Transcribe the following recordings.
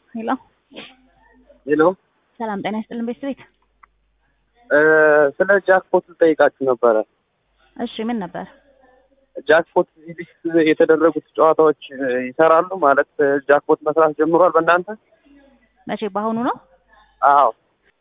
ሄሎ ሄሎ ሰላም ጤና ይስጥልን ቤተሰቤት። ስለ ጃክፖት ልጠይቃችሁ ነበረ። እሺ ምን ነበር? ጃክፖት እዚህ ሊስት የተደረጉት ጨዋታዎች ይሰራሉ ማለት ጃክፖት መስራት ጀምሯል በእናንተ? መቼ በአሁኑ ነው? አዎ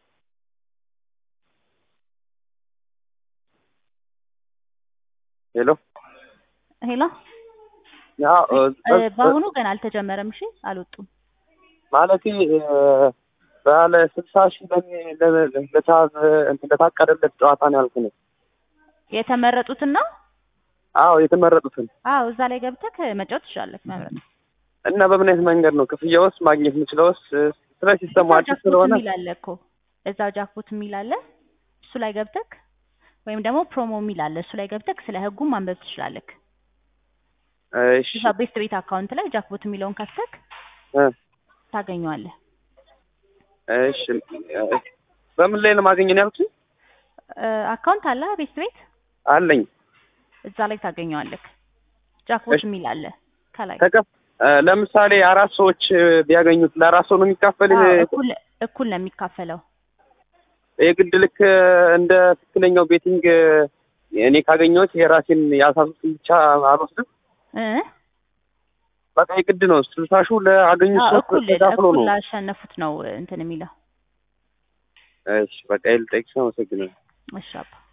ሄሎ ሄሎ ያው እ፣ በአሁኑ ገና አልተጀመረም። እሺ አልወጡም። ማለቴ ባለ ስልሳ ሺህ ለሚ- ለ- ለታዘ እንትን ለታቀደለት ጨዋታ ነው ያልኩ ነው። የተመረጡትን ነው? አዎ የተመረጡትን አዎ እዛ ላይ ገብተህ መጫወት ትችላለህ፣ መምረጥ። እና በምን አይነት መንገድ ነው ክፍያውስ ማግኘት የምችለውስ? ስለ ሲስተሙ እዛው አዲስ ጃክፖት ስለሆነ የሚል አለ እኮ እዛው ጃክፖት የሚል አለ። እሱ ላይ ገብተህ ወይም ደግሞ ፕሮሞ የሚል አለ። እሱ ላይ ገብተህ ስለ ህጉም ማንበብ ትችላለህ። እሺ እዛ ቤስት ቤት አካውንት ላይ ጃክፖት የሚለውን ከፍተህ እ፣ ታገኘዋለህ። እሺ እ፣ በምን ላይ ነው ማገኘት ያልኩት? እ፣ አካውንት አለ ቤስት ቤት አለኝ እዛ ላይ ታገኘዋለህ። ጃክፖት እሺ። የሚል አለ ከላይ ተከፍ እ፣ ለምሳሌ አራት ሰዎች ቢያገኙት ለአራት ሰው ነው የሚካፈል አዎ፣ እኩል እኩል ነው የሚካፈለው። የግድ ልክ እንደ ትክክለኛው ቤቲንግ እኔ ካገኘሁት የራሴን ያሳሱትን ብቻ አልወስድም። እ በቃ የግድ ነው ስልሳ ሺው ለአገኙት አዎ፣ ሰዎች እኩል ተካፍሎ እኩል ነው። ላሸነፉት ነው እንትን የሚለው። እሺ በቃ ይልጠቅስ አመሰግናለሁ። እሺ አባ